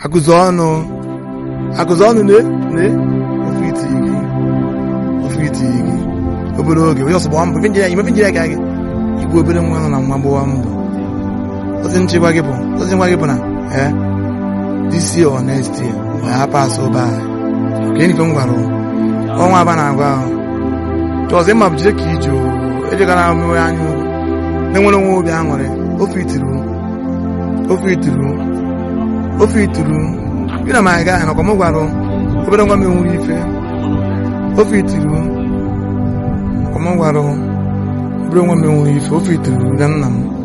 akụzi ọnụ akụzi ọnụ na na ofe iti gị ofe iti gị obere oge onye ọsọ gbawa mbọ ife njiri imefe njiri aka gị igbu obere nwa nọ na nwa gbawa mbọ ozi nchekwa gị bụ ozi nwa gị bụ na ee this year or next year ọ ya pas ụba ka enife m gwara ọnwa aba na-agwa ahụ chọọzọ ịma bụ jide ka ije ejegara mewe anya ugwu na-enwere nwa obi aṅụrị ofe ituru ofe ituru ofe ituru ị na ma ga ahụ nakwa m gwara obere nwa m enwere ife ofe ituru nakwa m gwara obere nwa m enwere ife ofe ituru ga nna m